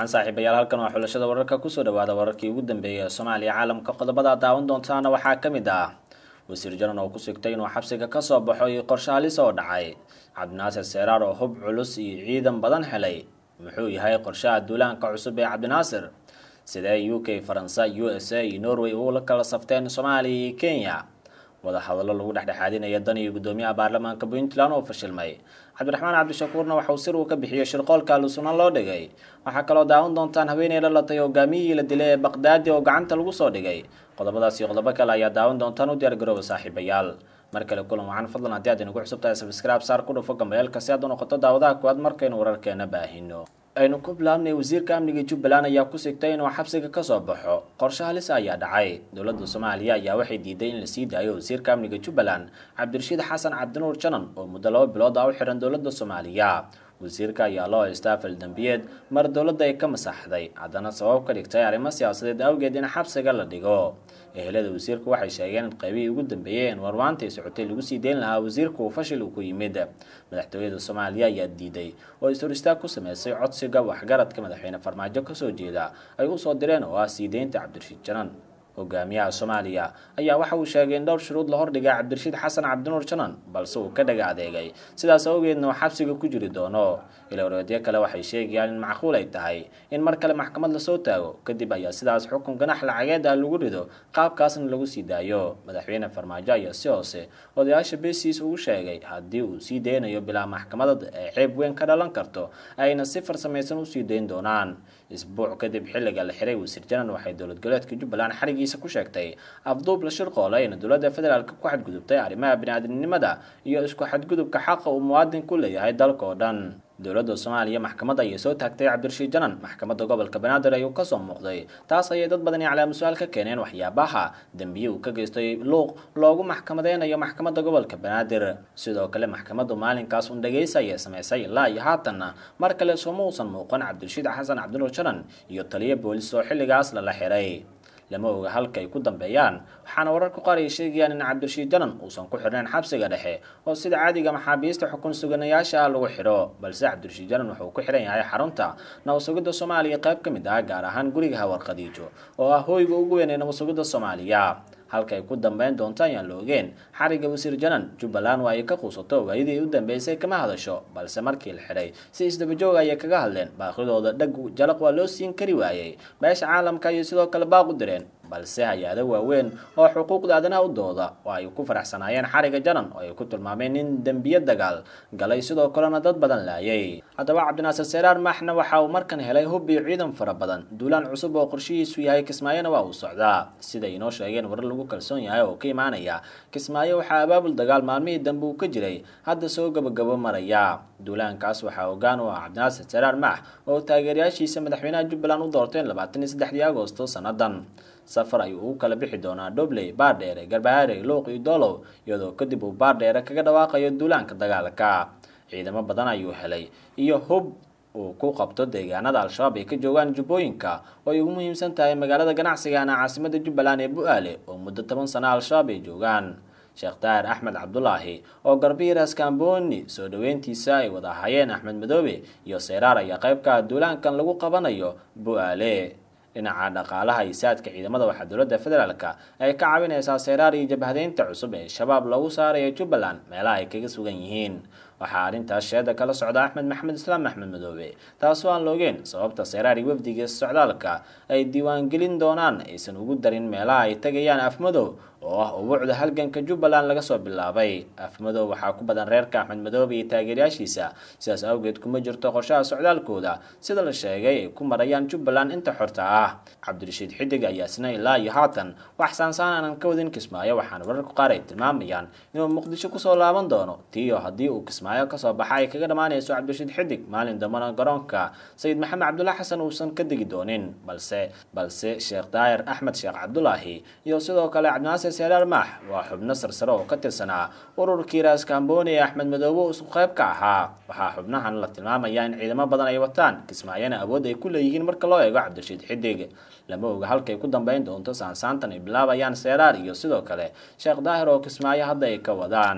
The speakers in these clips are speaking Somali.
wacan saaxiibayaal halkan waa xulashada wararka kusoo dhawaada wararkii ugu dambeeyay ee soomaaliya caalamka qodobada daawan doontaana waxaa ka mid ah wasiir jaran oo ku sigtay inuu xabsiga kasoo baxo iyo qorshe halis oo dhacay cabdinaasir seeraar oo hub culus iyo ciidan badan helay muxuu yahay qorshaha duulaanka cusub ee cabdinaasir sidee u k faransa u s a iyo norway ula kala safteen soomaaliya iyo kenya wadahadallo lagu dhexdhexaadinaya dan iyo guddoomiyaha baarlamaanka puntland oo fashilmay cabdiraxmaan cabdishakuurna waxauu sir uu ka bixiyey shirqoolka alusuna loo dhigay waxaa kaloo daawan doontaan haweeney dhalatay hogaamiyihii la dilay ee baqdaadi oo gacanta lagu soo dhigay qodobadaas iyo qodobo kale ayaa daawan doontaan u diyaar garooba saaxiibayaal mar kale kulan wacan fadlan haddii aad inagu cusub tahay sabscribe saar ku dhufo gambeelka si aad u noqoto daawadaha kuwaad markaynu wararkeena baahino aynu ku bilaabnay wasiirka amniga jubbaland ayaa ku sigtay inuu xabsiga kasoo baxo qorshe halis ayaa dhacay dowladda soomaaliya ayaa waxay diiday in la sii daayo wasiirka amniga jubbaland cabdirashiid xasan cabdinuur janan oo muddo laba bilood ah u xiran dowladda soomaaliya wasiirka ayaa loo haystaa faldambiyeed mar dowladda ay ka masaxday haddana sabab ka dhigtay arrimo siyaasadeed awgeed in xabsiga la dhigo ehelada wasiirku waxay sheegeen in qaybihii ugu dambeeyeen warwaantii socotay lagu sii deyn lahaa wasiirku uu fashil uu ku yimid madaxtooyada soomaaliya ayaa diiday oo is-hor istaag ku sameysay codsiga waxgaradka madaxweyne farmaajo kasoo jeeda ay usoo direen oo ah sii deynta cabdirashiid janan hogaamiyaha soomaaliya ayaa waxa uu sheegay in dhowr shuruud la hordhigay cabdirashiid xasan cabdinuur janan balse uu ka dhaga adeegay sidaas awgeedna uu xabsiga ku jiri doono ilowreedyo kale waxay sheegayaan in macquul ay tahay in mar kale maxkamad lasoo taago kadib ayaa sidaas xukun ganax lacageed ah lagu rido qaabkaasna lagu sii daayo madaxweyne farmaajo ayaa si hoose odayaasha besiis ugu sheegay haddii uu sii deynayo bilaa maxkamadad ee ceeb weyn ka dhalan karto ayna si farsamaysan usii dayn doonaan isbuuc kadib xilliga la xiray wasiir janan waxay dowlad goboleedka jubbaland xarigiisa ku sheegtay afduub la shirqoola ina dowladda federaalk ku xadgudubtay arrimaha bini-aadamnimada iyo isku xadgudubka xaqa uu muwaadin ku leeyahay dalka oo dhan dowladda soomaaliya maxkamad ayay soo taagtay cabdirashiid janan maxkamadda gobolka banaadir ayuu kasoo muuqday taas ayay dad badani calaama su-aal ka keeneen waxyaabaha dembiye uu ka geystay luuq loogu maxkamadeynayo maxkamadda gobolka banaadir sidoo kale maxkamaddu maalinkaas un dhegeysa ayay samaysay ilaa iyo haatanna mar kale sooma uusan muuqan cabdirashiid xasan cabdinuur janan iyo taliyo boolis oo xilligaas lala xiray lama oga halka ay ku dambeeyaan waxaana wararka qaar ay sheegayaan in cabdirashiid janan uusan ku xirnayn xabsiga dhexe oo sida caadiga maxaabiista xukun suganayaasha ah lagu xidho balse cabdirashiid janan wuxuu ku xiran yahay xarunta nabasugidda soomaaliya qayb ka mid ah gaar ahaan guriga hawar khadiijo oo ah hooyga ugu weyn ee nabasugidda soomaaliya halka ay ku dambeyn doonto ayaan la ogeen xariga wasiir janan jubbaland waa ay ka quusato waayadii u dambeysay kama hadasho balse markii la xidhay si isdabajoog ayay kaga hadleen baaqidooda dhag jalaq waa loo siin kari waayey beesha caalamka ayay sidoo kale baaq u direen balse hay-ado waaweyn oo xuquuqda aadanaha u dooda oo ay ku faraxsanaayeen xariga janan oo ay ku tilmaameen in dembiye dagaal galay sidoo kalena dad badan laayay haddaba cabdinaasir seeraar maxna waxa uu markan helay hub iyo ciidan fara badan duulaan cusub oo qorshihiisu yahay kismaayona waa uu socdaa siday inoo sheegeen warar lagu kalsoon yahay oo ka imaanaya kismaayo waxaa abaabul dagaal maalmihii dambe uu ka jiray hadda soo gabagabo maraya duulaankaas waxaa hogaan u ah cabdinaasir seeraar max oo taageerayaashiisa madaxweynaha jubbaland u doorteen labaatan iyo saddexdii agosto sannadan safar ayuu u kala bixi doonaa dobley baardheere garbahaare luuq iyo dolow iyadoo kadib uu baardheere kaga dhawaaqayo duulaanka dagaalka ciidamo badan ayuu helay iyo hub uu ku qabto deegaanada al-shabaab ay ka joogaan jubbooyinka oo ay ugu muhiimsan tahay magaalada ganacsigana caasimada jubbaland ee bu-aale oo muddo toban sano al-shabaab ay joogaan sheekh daahir axmed cabdulaahi oo garbiiras kamboni soo dhaweyntiisa ay wada ahayeen axmed madoobe iyo seyraar ayaa qayb ka ah duulaankan lagu qabanayo bu-aale dhinaca dhaqaalaha iyo saadka ciidamada waxaa dowladda federaalk ay ka caawineysaa seyraar iyo jabhadeynta cusub ee shabaab lagu saarayo jubbaland meelaha ay kaga sugan yihiin waxaa arrintaas sheeda kala socda axmed maxamed islaam axmed madoobe taasoo aan loogeen sababta seyraar iyo wafdiga socdaalka ay diiwaangelin doonaan aysan ugu darin meelaha ay tegayaan afmadow oo ah ubuucda halganka jubbaland laga soo bilaabay afmadow waxaa ku badan reerka axmed madoobe iyo taageerayaashiisa sidaas awgeed kuma jirto qorshaha socdaalkooda sida la sheegay ay ku marayaan jubbaland inta xorta ah cabdirashiid xidig ayaa isna ilaa iyo haatan wax saansaan aanan ka wadin kismaayo waxaana wararku qaar ay tilmaamayaan inuu muqdisho kusoo laaban doono tiyo haddii uu kismaayo kasoo baxa ay kaga dhammaanayso cabdirashiid xidig maalin dambana garoonka sayid maxamed cabdulla xasan uusan ka degi doonin balse balse sheekh daahir axmed sheekh cabdulaahi iyo sidoo kale cabdinaasir seeraar maax waa xubno sarsare oo ka tirsanaa ururkii raaskamboni ee axmed madoobe isku qayb ka ahaa waxaa xubnahan la tilmaamayaa in ciidamo badan ay wataan kismaayana awood ay ku leeyihiin marka loo eego cabdirashiid xidig lama oga halkay ku dambeyn doonto saansaantan ay bilaabayaan seeraar iyo sidoo kale sheekh daahir oo kismaayo hadda ay ka wadaan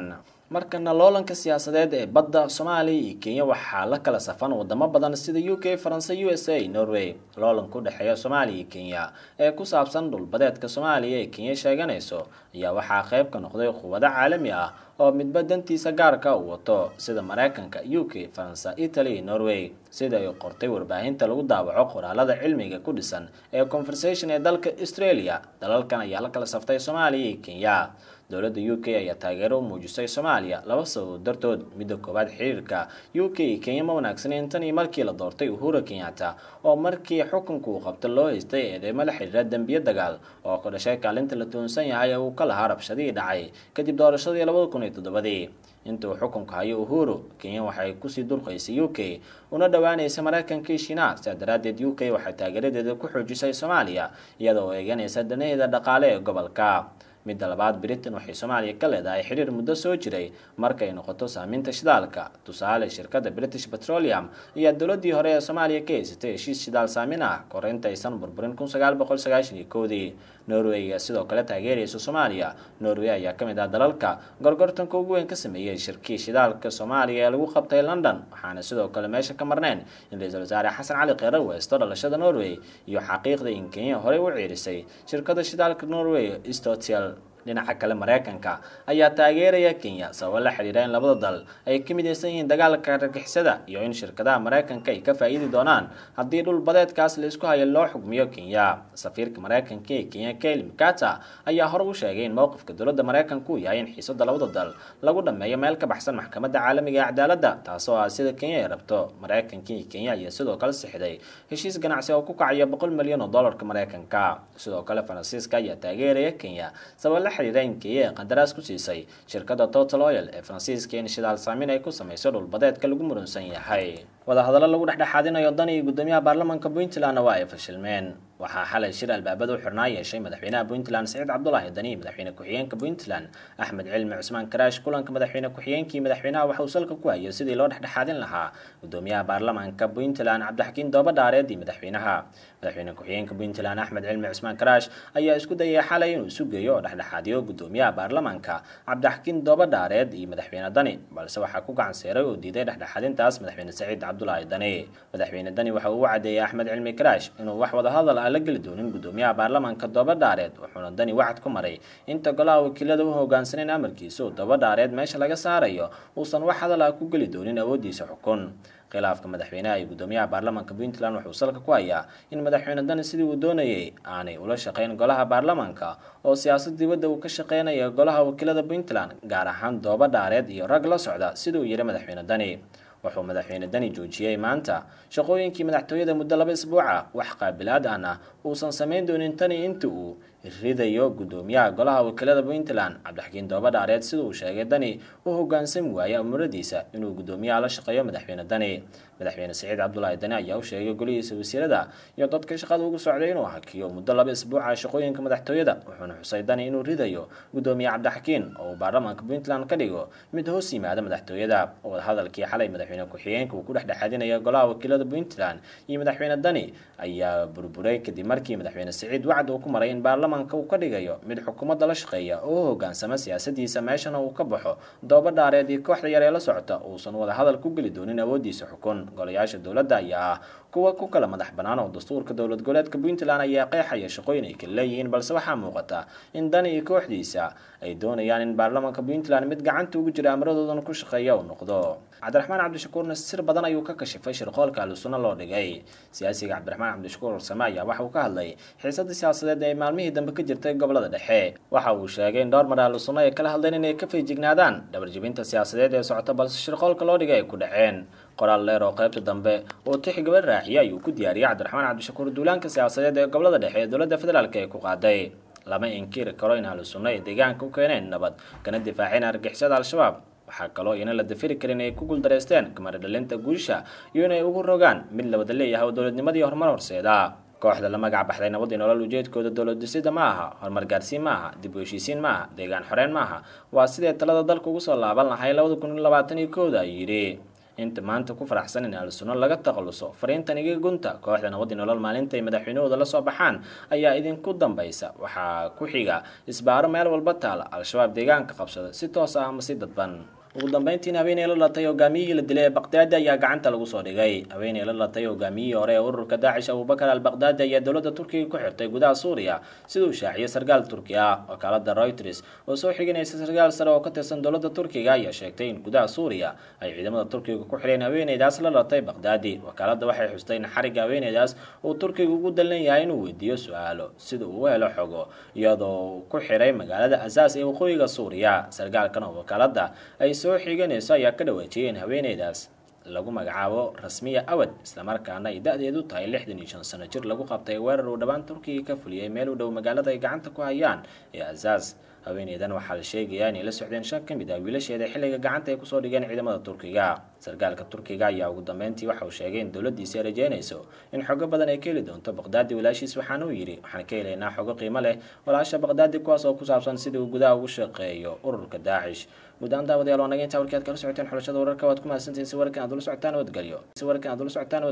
markana loolanka siyaasadeed ee badda soomaaliya iyo kenya waxaa la kala safan wadamo badan sida u k faranse u s a norway loolanka udhexeeya soomaaliya iyo kenya ee ku saabsan dhulbadeedka soomaaliya ee kenya sheeganayso ayaa waxaa qayb ka noqday quwado caalami ah oo midba dantiisa gaarka u wato sida mareykanka u k faransa italy iyo norway sida ay qortay warbaahinta lagu daawaco qoraalada cilmiga ku dhisan ee conversation ee dalka australia dalalkan ayaa la kala saftay soomaaliya iyo kenya dowladda u k ayaa taageero u muujisay soomaaliya laba sababood dartood midda koowaad xiriirka u k iyo kenya ma wanaagsaneyn tan iyo markii la doortay uhura kenyatta oo markii xukunka uu qabta loo haystay eedeymo la xiriira dembiyo dagaal oo ka dhashay kaalinta la tuunsan yahay ee uu ka lahaa rabshadihii dhacay kadib doorashadii labada kun iyo toddobadii inta uu xukunka hayo uhuru kenya waxay kusii durqaysay u k una dhowaanaysa mareykanka iyo shiinaha sidaa daraaddeed u k waxay taageeradeeda ku xoojisay soomaaliya iyada oo eeganaysa danaheeda dhaqaale ee gobolka midda labaad britain waxay soomaaliya ka leedahay xiriir muddo soo jiray markay noqoto saaminta shidaalka tusaale shirkadda british petroleum ayaa dowladii hore ee soomaaliya ka haysatay heshiis shidaal saamin ah kor intaysan burburin kun sagaal boqol sagaashan iyo koodii norway ayaa sidoo kale taageeraysa soomaaliya norway ayaa ka mid ah dalalka gorgortanka ugu weyn ka sameeyey shirkii shidaalka soomaaliya ee lagu qabtay london waxaana sidoo kale meesha ka marneen in ra-iisul wasaare xasan cali kheyre weysto dhalashada norway iyo xaqiiqda in kenya horey u ciirisay shirkada shidaalka norway stotel dhinaca kale mareykanka ayaa taageeraya kenya sababo la xiriira in labada dal ay ka midaysan yihiin dagaalka argixisada iyo in shirkadaha mareykanka ay ka faa-iidi doonaan haddii dhul badeedkaas la isku hayo loo xugmiyo kenya safiirka mareykanka ee kenya kaili mkata ayaa hore u sheegay in mowqifka dowladda mareykanka uu yahay in xiisada labada dal lagu dhameeyo meel ka baxsan maxkamadda caalamiga ee cadaaladda taasoo ah sida kenya ay rabto mareykanka iyo kenya ayaa sidoo kale sixday heshiis ganacsi oo ku kacaya boqol milyan oo dollarka mareykanka sidoo kale faransiiska ayaa taageeraya kenya sabab la xiriira in kenya ee qandaraas ku siisay shirkadda total oil ee faransiiska in shidaal saamin ay ku samayso dhulbadeedka lagu murunsan yahay wadahadallo lagu dhexdhexaadinayo dan iyo guddoomiyaha baarlamaanka puntlandna waa ay fashilmeen waxaa xalay shir albaabada u xirnaa yeeshay madaxweynaha puntland siciid cabdulaahi dani madaxweyne ku-xigeenka puntland axmed cilmi cusmaan karaash kulanka madaxweyne ku-xigeenkii madaxweynaha waxa uu salka ku hayo sidii loo dhexdhexaadin lahaa guddoomiyaha baarlamaanka puntland cabdixakiin doobadhaareed iyo madaxweynaha madaxweyne ku-xigeenka puntland axmed cilmi cusmaan karaash ayaa isku dayay xalay inuu isu geeyo oo dhexdhexaadiyo guddoomiyaha baarlamaanka cabdixakiin doobadhaareed iyo madaxweyne dani balse waxaa ku gacan seeray oo diiday dhexdhexaadintaas madaxweyne saciid cabdulaahi dani madaxweyne dani waxa uu u cadeeyay axmed cilmi karaash inuu wax wadahadal la geli doonin guddoomiyaha baarlamaanka doobadhaareed wuxuuna dani wacad ku maray inta golaha wakiilada u hogaansaneyn amarkiisa oo doobadhaareed meesha laga saarayo uusan wax hadal ah ku geli doonin awoodiisa xukun khilaafka madaxweynaha iyo guddoomiyaha baarlamaanka puntland wuxuu salka ku hayaa in madaxweyne dani sidii uu doonayay aanay ula shaqeyn golaha baarlamaanka oo siyaasad dibadda uu ka shaqeynaya golaha wakiilada puntland gaar ahaan doobadhaareed iyo rag la socda sida uu yihi madaxweyne dani wuxuu madaxweyne dani joojiyey maanta shaqooyinkii madaxtooyada muddo laba isbuuca wax qaabilaad ahna uusan samayn doonin tani inta uu ridayo guddoomiyaha golaha wakiilada puntland cabdixakiin doobadhaareed sida uu sheegay dani u hogaansami waayay amuradiisa inuu guddoomiyaha la shaqeeyo madaxweyne dani madaxweyne saciid cabdulaahi dani ayaa u sheegay golihiisa wasiirada iyo dadka shaqada ugu socday inuu hakiyo muddo laba isbuuca shaqooyinka madaxtooyada wuxuuna xusay dani inuu ridayo guddoomiye cabdixakiin oo uu baarlamaanka puntland ka dhigo mid hoos yimaada madaxtooyada wadahadalkii xalay madaxweyne ku-xigeenka uu ku dhexdhexaadinaya golaha wakiilada puntland iyo madaxweyne dani ayaa burburay kadib markii madaxweyne saciid wacd uu ku maray in baarlamaanka uu ka dhigayo mid xukuumadda la shaqeeya oo u hogaansama siyaasadiisa meeshana uu ka baxo doobadhaareed iyo kooxda yar ee la socota uusan wadahadal ku geli doonin awoodiisa xukun golayaasha dowladda ayaa ah kuwa ku kala madax bannaan oo dastuurka dowlad goboleedka puntland ayaa qeexaya shaqooyin ay kala leeyihiin balse waxaa muuqata in dani iyo kooxdiisa ay doonayaan in baarlamaanka puntland mid gacanta ugu jira amaradoodan ku shaqeeya uu noqdo cabdiraxmaan cabdishakuurna sir badan ayuu ka kashifay shirqoolka ahlusunna loo dhigay siyaasiga cabdiraxmaan cabdishakuur warsame ayaa waxa uu ka hadlay xiisada siyaasadeed ee maalmihii dambe ka jirtay gobolada dhexe waxa uu sheegay in dhowr mar ahlusunna ay kala hadleen inay ka feejignaadaan dhabarjebinta siyaasadeed ee socota balse shirqoolka loo dhigay ay ku dhaceen qoraal dheer oo qaybta dambe oo tix gabadh raaxiya ayuu ku diyaariyay cabdiraxmaan cabdishakuur duulaanka siyaasadeed ee gobolada dhexe ee dowladda federaalk ee ku qaaday lama inkiri karo in ahlusunna ay deegaanka u keeneen nabad kana difaaceen argixisada al-shabaab waxaa kaloo ina la dafiri karin ay ku guuldareysteen kamara dhalinta guusha iyo inay ugu rogaan mid labada leeyahay oo dowladnimadii horumar horseeda kooxda la magac baxday nabadii nolol ujeedkooda dowlad dhisida ma aha horumar gaarsiin ma aha dib u heshiisiin ma aha deegaan xoreyn ma aha waa sidee talada dalka ugu soo laaban lahay labada kun iyo labaatan iyo kooda ay yidhi inta maanta ku faraxsan in ahlusunno laga takhaluso fariintan iga gunta kooxda nabadii nolol maalinta ay madaxweynahooda la soo baxaan ayaa idinku dambaysa waxaa ku xiga isbaaro meel walba taala al-shabaab deegaanka qabsada si toos ah ama si dadban ugu dambeyntiina haweeney la latay hogaamiyihii la dilay ee baqdaadi ayaa gacanta lagu soo dhigay haweeney la latay hogaamiyihii hore ee ururka daacish abubakar al baqdaadi ayaa dowladda turkiga ku xirtay gudaha suuriya siduu shaaciyay sarkaal turki ah wakaalada reuters oo soo xiganaysa sarkaal sare oo ka tirsan dowladda turkiga ayaa sheegtay in gudaha suuriya ay ciidamada turkiga ku xireen haweeneydaas la latay baqdaadi wakaalada waxay xustay in xariga haweeneydaas uu turkiga ugu dallan yahay inuu weydiiyo su-aalo sida uu u helo xogo iyadoo ku xiray magaalada asaas ee waqooyiga suuriya sarkaalkan oo wakaalada ay soo xiganayso ayaa ka dhawaajiyay in haweeneydaas lagu magacaabo rasmiya awad islamarkaana ay da-deedu tahay lixdan iyo shan sano jir lagu qabtay weerar uu dhowaan turkiga ka fuliyay meel u dhow magaalada ay gacanta ku hayaan ee asaas haweeneydan waxaa la sheegayaa inay la socdeen shan ka mid ah wiilasheeda xilliga gacanta ay kusoo dhigeen ciidamada turkiga sarkaalka turkiga ayaa ugu dambeyntii waxa uu sheegay in dowladiisi ay rajeynayso in xogo badan ay ka heli doonto baqdaadi walaashiis waxaana uu yidhi waxaan ka helaynaa xogo qiimo leh walaasha baqdaadi kuwaas oo ku saabsan sidii uu gudaha ugu shaqeeyo ururka daacish guud ahaan daawadayaal waa naga intaa warkii aad kala socoteen xulashada wararka waad ku mahadsantihiin si warkan aad ula socotaan nabadgelyo si warkan aad ula socotaan